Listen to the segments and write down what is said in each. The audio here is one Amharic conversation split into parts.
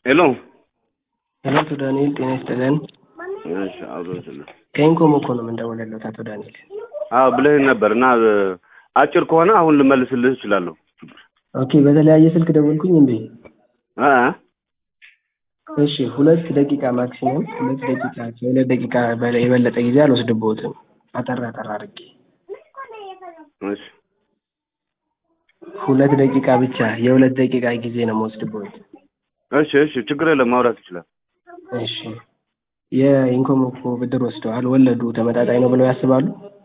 ሄሎ ሄሎ አቶ ዳንኤል ጤና ይስጥልን። እሺ አብሮ ስለ ከኢንኮም እኮ ነው የምንደውልለት አቶ ዳንኤል። አዎ ብለህኝ ነበር እና አጭር ከሆነ አሁን ልመልስልህ እችላለሁ። ኦኬ በተለያየ ስልክ ደወልኩኝ እንዴ? አ እሺ ሁለት ደቂቃ ማክሲመም ሁለት ደቂቃ ከሁለት ደቂቃ በላይ የበለጠ ጊዜ አልወስድብዎትም። አጠር አጠር አድርጌ እሺ ሁለት ደቂቃ ብቻ የሁለት ደቂቃ ጊዜ ነው የምወስድብዎት። እሺ እሺ ችግር የለም ማውራት ይችላል። እሺ የኢንኮም እኮ ብድር ወስደዋል። ወለዱ ተመጣጣኝ ነው ብለው ያስባሉ?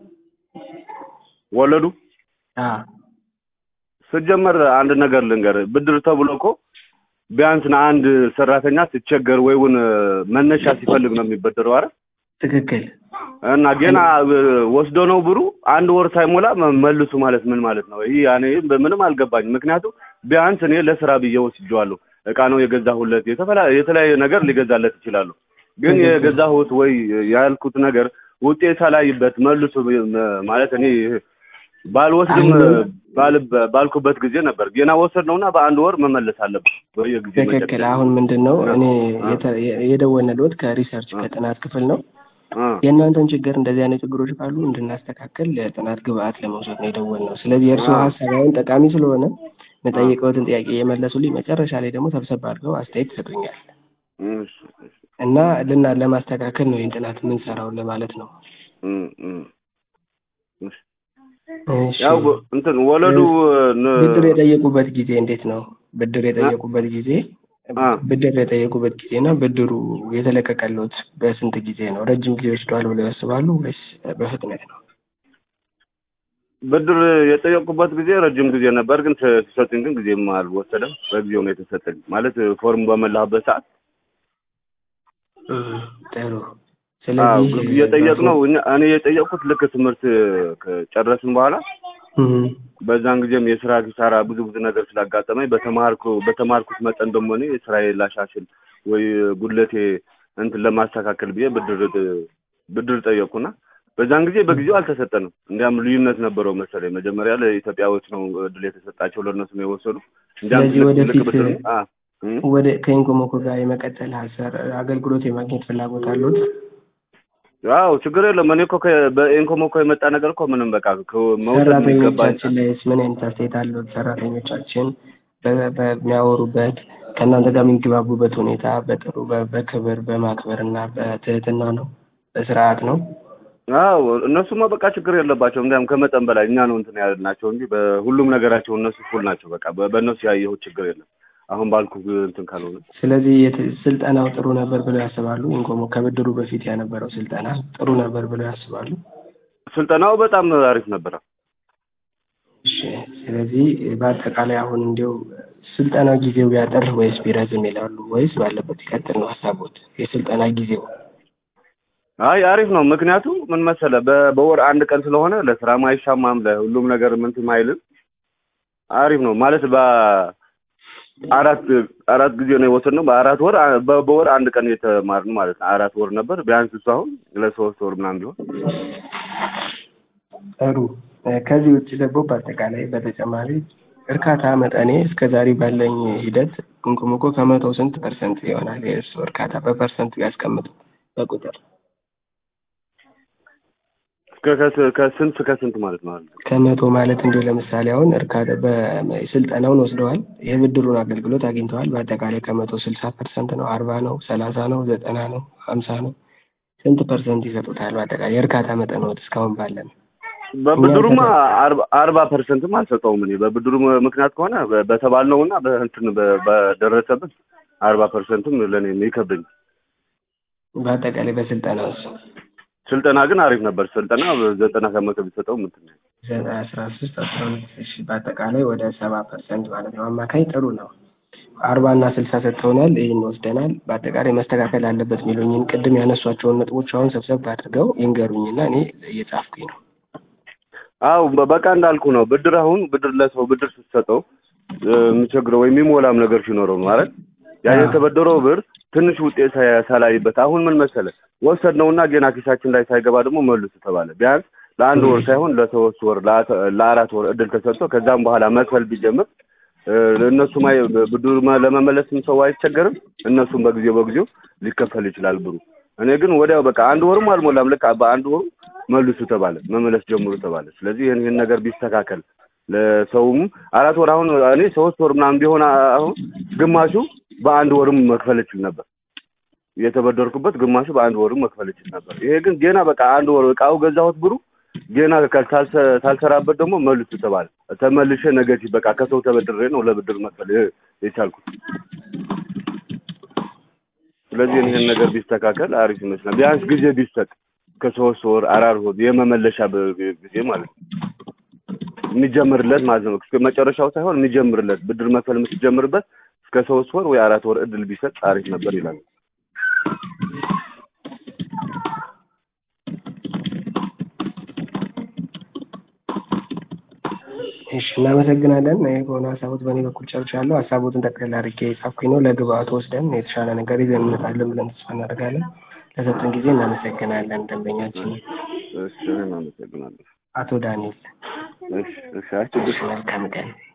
ወለዱ አ ስጀመር አንድ ነገር ልንገር፣ ብድር ተብሎ እኮ ቢያንስ አንድ ሰራተኛ ሲቸገር ወይውን መነሻ ሲፈልግ ነው የሚበደረው አይደል? ትክክል። እና ገና ወስዶ ነው ብሩ አንድ ወር ሳይሞላ መ- መልሱ ማለት ምን ማለት ነው? ይህ ያኔ ምንም አልገባኝም። ምክንያቱም ቢያንስ እኔ ለስራ ብዬ ወስጄዋለሁ። እቃ ነው የገዛሁለት፣ የተፈላ- የተለያየ ነገር ሊገዛለት ይችላሉ። ግን ትክክል። የገዛሁት ወይ ያልኩት ነገር ውጤት ሳላይበት መልሱ ማለት እኔ ባልወስድም አሁን- ባል- ባልኩበት ጊዜ ነበር። ገና ወሰድ ነውና በአንድ ወር መመለስ አለበት በየጊዜ ትክክል። አሁን ምንድን ነው እኔ የተ- የደወልንልዎት ከሪሰርች ከጥናት ክፍል ነው። አ የእናንተን ችግር እንደዚህ አይነት ችግሮች ካሉ እንድናስተካከል ለጥናት ግብአት ለመውሰድ ነው የደወልነው። ስለዚህ የእርስዎ አዎ። ሀሳብ አሁን ጠቃሚ ስለሆነ መጠየቀዎትን ጥያቄ እየመለሱልኝ መጨረሻ ላይ ደግሞ ሰብሰብ አድርገው አስተያየት ይሰጡኛል እሺ፣ እሺ። እና ልና ለማስተካከል ነው ይህን ጥናት የምንሰራው ለማለት ነው። እም፣ እም። እሺ። እሺ። ያው እንትን ወለዱ ነ- ብድር የጠየቁበት ጊዜ እንዴት ነው? ብድር የጠየቁበት ጊዜ አ ብድር የጠየቁበት ጊዜ እና ብድሩ የተለቀቀልዎት በስንት ጊዜ ነው? ረጅም ጊዜ ወስደዋል ብለው ያስባሉ ወይስ በፍጥነት ነው? ብድር የጠየቁበት ጊዜ ረጅም ጊዜ ነበር፣ ግን ተ- ሲሰጡኝ ግን ጊዜም አልወሰደም። በጊዜው ነው የተሰጠኝ። ማለት ፎርም በመላህበት ሰዓት ጥሩ። አዎ፣ ስለዚህ እየጠየቅነው እኛ- እኔ የጠየቅኩት ልክ ትምህርት ከጨረስን በኋላ እም፣ በዛን ጊዜም የስራ ኪሳራ ብዙ ብዙ ነገር ስላጋጠመኝ በተማርኩ በተማርኩት መጠን ደግሞ እኔ ስራዬ ላሻሽል ወይ ጉድለቴ እንትን ለማስተካከል ብዬ ብድር ብድር ጠየቅኩና በዛን ጊዜ በጊዜው አልተሰጠንም። እንዲያም ልዩነት ነበረው መሰለኝ። መጀመሪያ ለኢትዮጵያዎች ነው እድል የተሰጣቸው ለእነሱ ነው የወሰዱ። እንዲያም ስለዚህ ልክ- ወደፊት ልክ ብድር አ እም። ወደ ከኢንኮሞኮ ጋር የመቀጠል ሀሳብ አገልግሎት የማግኘት ፍላጎት አሉት? አዎ ችግር የለም። እኔ እኮ ከ- በኢንኮም እኮ የመጣ ነገር እኮ ምንም በቃ ከ- መውሰድ የሚገባኝ ሰራተኞቻችን ላይስ ምን አይነት አስተያየት አሉት? ሰራተኞቻችን በ- በሚያወሩበት ከእናንተ ጋር የሚግባቡበት ሁኔታ በጥሩ በ- በክብር በማክበር እና በትህትና ነው፣ በስርዓት ነው። አዎ እነሱማ በቃ ችግር የለባቸውም። እንዲያውም ከመጠን በላይ እኛ ነው እንትን ያልናቸው እንጂ በሁሉም ነገራቸው እነሱ ፉል ናቸው። በቃ በ- በእነሱ ያየሁት ችግር የለም። አሁን ባልኩ እንትን ካልሆነ ስለዚህ የት- ስልጠናው ጥሩ ነበር ብለው ያስባሉ? ኢንኮሞ ከብድሩ በፊት የነበረው ስልጠና ጥሩ ነበር ብለው ያስባሉ? ስልጠናው በጣም አሪፍ ነበረ። እሺ። ስለዚህ በአጠቃላይ አሁን እንዲያው ስልጠና ጊዜው ቢያጠር ወይስ ቢረዝም ይላሉ ወይስ ባለበት ይቀጥል ነው ሀሳቦት? የስልጠና ጊዜው አይ አሪፍ ነው። ምክንያቱም ምን መሰለ በ- በወር አንድ ቀን ስለሆነ ለስራም አይሻማም፣ ለሁሉም ነገር ምንትም አይልም። አሪፍ ነው ማለት በአራት አራት ጊዜ ነው የወሰድነው። በአራት ወር በ- በወር አንድ ቀን የተማርን ማለት ነው። አራት ወር ነበር ቢያንስ እሱ አሁን ለሶስት ወር ምናምን ቢሆን ጥሩ። እ፣ ከዚህ ውጭ ደግሞ በአጠቃላይ በተጨማሪ እርካታ መጠኔ እስከ ዛሬ ባለኝ ሂደት ኢንኮሞኮ ከመቶ ስንት ፐርሰንት ይሆናል? የእሱ እርካታ በፐርሰንት ያስቀምጡ በቁጥር እስከ ከስ- ከስንት ከስንት ማለት ነው? ከመቶ ማለት እንዲሁ ለምሳሌ አሁን እርካታ በስልጠናውን ወስደዋል፣ የብድሩን አገልግሎት አግኝተዋል። በአጠቃላይ ከመቶ ስልሳ ፐርሰንት ነው፣ አርባ ነው፣ ሰላሳ ነው፣ ዘጠና ነው፣ ሀምሳ ነው? ስንት ፐርሰንት ይሰጡታል? በአጠቃላይ የእርካታ መጠንዎት እስካሁን ባለን በብድሩማ አርባ- አርባ ፐርሰንትም አልሰጠውም እኔ በብድሩ ምክንያት ከሆነ በ- በተባልነውና በእንትን በ- በደረሰብን አርባ ፐርሰንትም ለእኔ ይከብደኝ። በአጠቃላይ በስልጠና ውስጥ ስልጠና ግን አሪፍ ነበር። ስልጠና ዘጠና ከመቶ ቢሰጠው ምንትን ነው። ዘጠና አስራ ሶስት አስራ ሁለት እሺ በአጠቃላይ ወደ ሰባ ፐርሰንት ማለት ነው። አማካኝ ጥሩ ነው። አርባ እና ስልሳ ሰጥተውናል። ይህን ወስደናል። በአጠቃላይ መስተካከል አለበት የሚሉኝን ቅድም ያነሷቸውን ነጥቦች አሁን ሰብሰብ አድርገው ይንገሩኝና እኔ እየጻፍኩኝ ነው። አው በ- በቃ እንዳልኩ ነው። ብድር አሁን ብድር ለሰው ብድር ስትሰጠው እ፣ የሚቸግረው ወይም የሚሞላም ነገር ሲኖረው ነው አይደል? ያ አዎ። የተበደረው ብር ትንሽ ውጤት ሳያ- ሳላይበት አሁን ምን መሰለ ወሰድነውና ገና ኪሳችን ላይ ሳይገባ ደግሞ መልሱ ተባለ። ቢያንስ ለአንድ ወር ሳይሆን ለሶስት ወር ለአተ- ለአራት ወር እድል ተሰጥቶ ከዛም በኋላ መክፈል ቢጀምር እ፣ ለእነሱም አይ ብድር መ- ለመመለስም ሰው አይቸገርም። እነሱም በጊዜው በጊዜው ሊከፈል ይችላል ብሩ። እኔ ግን ወዲያው በቃ አንድ ወርም አልሞላም ልክ በአንድ ወሩ መልሱ ተባለ፣ መመለስ ጀምሩ ተባለ። ስለዚህ ይህን ይህን ነገር ቢስተካከል ለሰውም አራት ወር አሁን እኔ ሶስት ወር ምናምን ቢሆን አሁን ግማሹ በአንድ ወርም መክፈል እችል ነበር። የተበደርኩበት ግማሹ በአንድ ወርም መክፈል እችል ነበር። ይሄ ግን ገና በቃ አንድ ወር እቃው ገዛሁት ብሩ ገና ካልተ- ካልሰራበት ደግሞ መልሱ ተባለ። ተመልሼ ነገቲቭ በቃ ከሰው ተበድሬ ነው ለብድር መክፈል የ- የቻልኩት። ስለዚህ ይህን ነገር ቢስተካከል አሪፍ ይመስላል። ቢያንስ ጊዜ ቢሰጥ ከሶስት ወር አራት ወር የመመለሻ በ- ጊዜ ማለት ነው የሚጀምርለት ማለት ነው። እስከ መጨረሻው ሳይሆን የሚጀምርለት ብድር መክፈል የምትጀምርበት እስከ ሶስት ወር ወይ አራት ወር እድል ቢሰጥ አሪፍ ነበር ይላል። እሺ እናመሰግናለን። ይሄ ከሆነ ሀሳቦት በእኔ በኩል ጨርሻለሁ። ሀሳቦትን ጠቅላላ አድርጌ የጻፍኩኝ ነው። ለግብአቱ ወስደን የተሻለ ነገር ይዘን እንመጣለን ብለን ተስፋ እናደርጋለን። ለሰጡን ጊዜ እናመሰግናለን። ደንበኛችን እሺ እኔም አመሰግናለሁ። አቶ ዳንኤል እሺ እሺ አይ ችግር መልካም ቀን